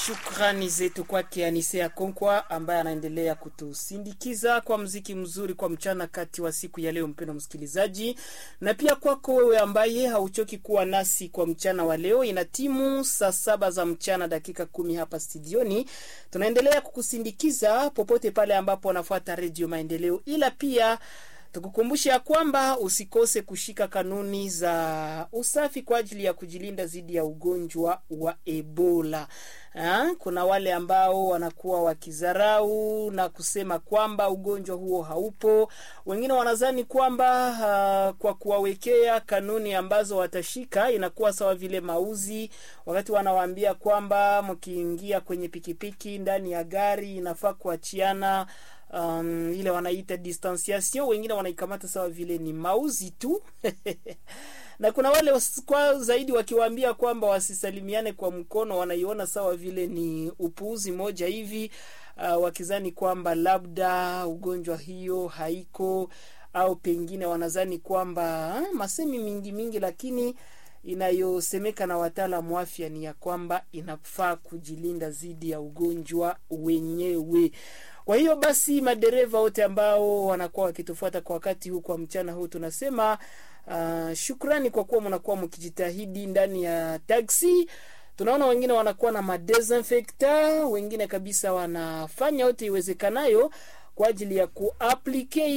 Shukrani zetu kwake Anisea Konkwa ambaye anaendelea kutusindikiza kwa mziki mzuri kwa mchana kati wa siku ya leo, mpendo msikilizaji, na pia kwako wewe ambaye hauchoki kuwa nasi kwa mchana wa leo. Ina timu saa saba za mchana dakika kumi hapa studioni, tunaendelea kukusindikiza popote pale ambapo wanafuata Redio Maendeleo, ila pia tukukumbusha ya kwamba usikose kushika kanuni za usafi kwa ajili ya kujilinda dhidi ya ugonjwa wa Ebola. Ha? Kuna wale ambao wanakuwa wakizarau na kusema kwamba ugonjwa huo haupo. Wengine wanadhani kwamba uh, kwa kuwawekea kanuni ambazo watashika inakuwa sawa vile mauzi, wakati wanawaambia kwamba mkiingia kwenye pikipiki ndani ya gari inafaa kuachiana um, ile wanaita distanciation, wengine wanaikamata sawa vile ni mauzi tu na kuna wale kwa zaidi wakiwaambia kwamba wasisalimiane kwa mkono, wanaiona sawa vile ni upuuzi moja hivi uh, wakizani kwamba labda ugonjwa hiyo haiko au pengine wanazani kwamba masemi mingi mingi, lakini inayosemeka na wataalamu wa afya ni ya kwamba inafaa kujilinda dhidi ya ugonjwa wenyewe. Kwa hiyo basi, madereva wote ambao wanakuwa wakitufuata kwa wakati huu, kwa mchana huu, tunasema uh, shukrani kwa kuwa mnakuwa mkijitahidi ndani ya taksi. Tunaona wengine wanakuwa na madesinfecta, wengine kabisa wanafanya yote iwezekanayo kwa ajili ya kuaplike